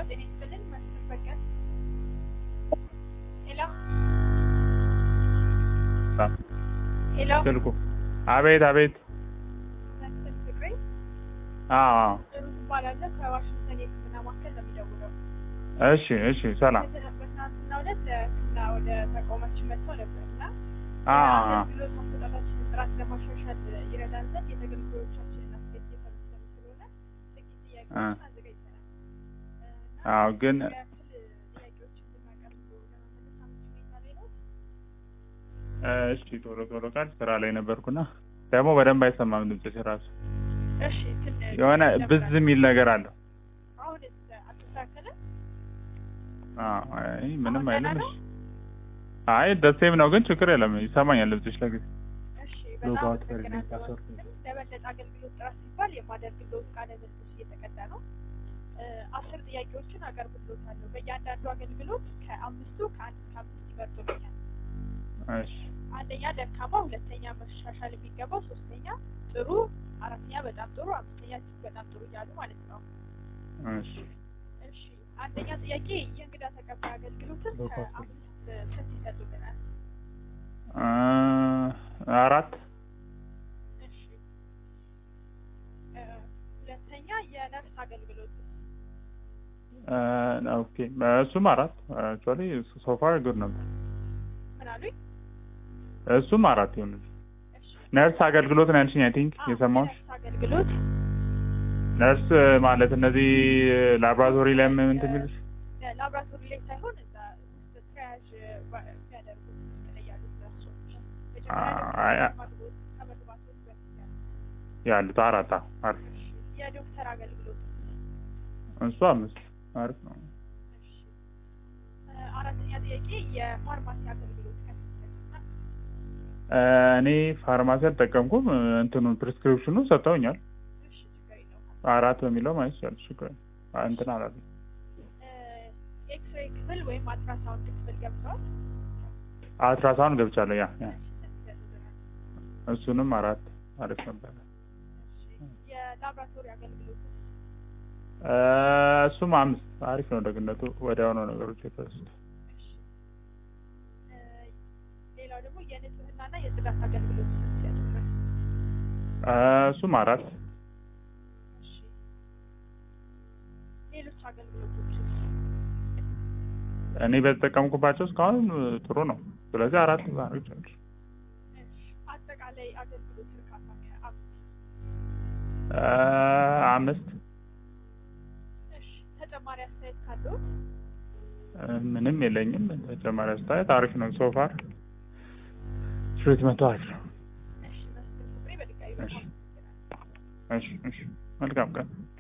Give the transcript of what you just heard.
ጤና ይስጥልን መስፍን በቀል ሄሎ ሄሎ ስልኩ አቤት አቤት መስፍን ፍቅሬ አዎ አዎ ጥሩ ትባላለህ ከዋሽንግተን የህክምና ማዕከል ነው የሚደውለው እሺ እሺ ሰላም በትናንትናው ዕለት ለህክምና ወደ ተቋማችን መጥተው ነበር እና አዎ አዎ አገልግሎት አሰጣጣችንን ጥራት ለማሻሻል ይረዳን ዘንድ የተገልጋዮቻችንን አስተያየት እየሰበሰብን ስለሆነ ጥቂት ጥያቄዎችን አዘጋጅተናል እና አዎ ግን ያክል ጥያቄዎችን ልናቀርብ ለመመለስ አመቺ ሁኔታ ላይ ነው እሺ ቶሎ ቶሎ ቃል ስራ ላይ ነበርኩና ደግሞ በደንብ አይሰማም ድምፅሽ ራሱ እሺ ትንሽ የሆነ ብዝ የሚል ነገር አለው አሁን አልተስተካከለም አዎ አይ ምንም አሁን ደህና አይልም ነው? እሺ አይ ደሴም ነው ግን ችግር የለም ይሰማኛል ድምፅሽ ለጊዜ እሺ ሎጎ በጣም አውት በርግን አመሰግናለሁ ፓስወርድ ለበለጠ አገልግሎት ጥራት ሲባል የማደርግልዎት ቃለ ምልልስ እየተቀዳ ነው እ አስር ጥያቄዎችን አቀርብልዎታለሁ በእያንዳንዱ አገልግሎት ከአምስቱ ከአንድ እስከ አምስት ይመርጡልኛል እሺ አንደኛ ደካማ ሁለተኛ መሻሻል የሚገባው ሶስተኛ ጥሩ አራተኛ በጣም ጥሩ አምስተኛ እጅግ በጣም ጥሩ እያሉ ማለት ነው እሺ እሺ አንደኛ ጥያቄ የእንግዳ ተቀባይ አገልግሎትን ሎጎ አውት ከአምስት ስንት ይሰጡልናል አ አራት እሺ እ ሁለተኛ የነፍስ አገልግሎት አ ኦኬ እሱም አራት አክቹዋሊ ሶፋር ጉድ ነበር ምን አሉኝ እሱም አራት ይሁን እሺ ነርስ አገልግሎት ነው ያልሽኝ አይ ቲንክ አዎ፣ የሰማሁሽ የነፍስ አገልግሎት ነርስ ማለት እነዚህ ላቦራቶሪ ላይ ምን እንትን የሚሉሽ ላብራቶሪ ላይ ሳይሆን እዛ ውስጥ ትሪያዥ የሚያደርጉት ውስጥ ላይ ያሉት ነርሶች አይ፣ መጀመሪያ አይ። ዶክተር ከመግባቶች በፊት ያሉት ያሉት አራት አዎ፣ አሪፍ እሺ የዶክተር አገልግሎት እሱ አምስት አሪፍ ነው እሺ እ አራተኛ ጥያቄ የፋርማሲ አገልግሎት ከስንት ይሰጡናል? እ እኔ ፋርማሲ አልጠቀምኩም እንትኑን ፕሪስክሪፕሽኑ ሰጥተውኛል እሺ ችግር የለውም አራት በሚለው ማየት ይቻላል ችግር የለም። አ- እንትን አላለም እ ኤክስሬይ ክፍል ወይም አልትራሳውንድ ክፍል ገብተዋል አልትራሳውንድ ገብቻለሁ ያ ያ እሺ ስንት ይሰጡናል? እሱንም አራት አሪፍ ነበረ እሺ የላብራቶሪ አገልግሎት እ እሱም አምስት አሪፍ ነው ደግነቱ ወዲያው ነው ነገሮች የተወሰዱ እሺ እ ሌላው ደግሞ የንጽህናና የጽዳት አገልግሎት ስንት ይሰጡናል? እ እሱም አራት እሺ ሌሎች አገልግሎቶች እኔ በተጠቀምኩባቸው እስካሁን ጥሩ ነው ስለዚህ አራት አሪፍ ነው እሺ አጠቃላይ አገልግሎት እርካታ ከአምስት እ አምስት እሺ ተጨማሪ አስተያየት ካለው እ ምንም የለኝም ተጨማሪ አስተያየት አሪፍ ነው ሶፋር ትሪትመንቱ አሪፍ ነው እሺ መስፍን ፍቅሬ በድጋሚ እሺ በጣም አመሰግናለሁ። እሺ እሺ መልካም ቀን